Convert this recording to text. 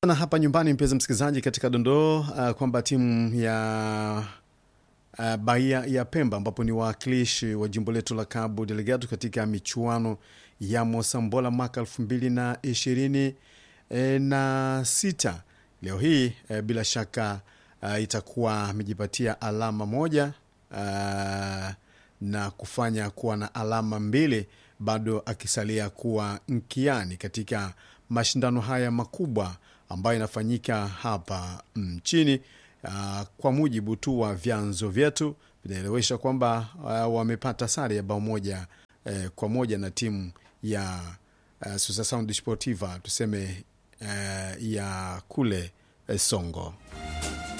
na hapa nyumbani, mpenzi msikilizaji, katika dondoo uh, kwamba timu ya uh, Bahia ya Pemba ambapo ni wawakilishi wa jimbo letu la Cabo Delgado katika michuano ya Mosambola mwaka elfu mbili na ishirini e, na sita leo hii e, bila shaka uh, itakuwa amejipatia alama moja uh, na kufanya kuwa na alama mbili bado akisalia kuwa nkiani katika mashindano haya makubwa ambayo inafanyika hapa nchini. Uh, kwa mujibu tu wa vyanzo vyetu vinaelewesha kwamba uh, wamepata sare ya bao moja uh, kwa moja na timu ya uh, Susa Sportiva tuseme uh, ya kule uh, Songo.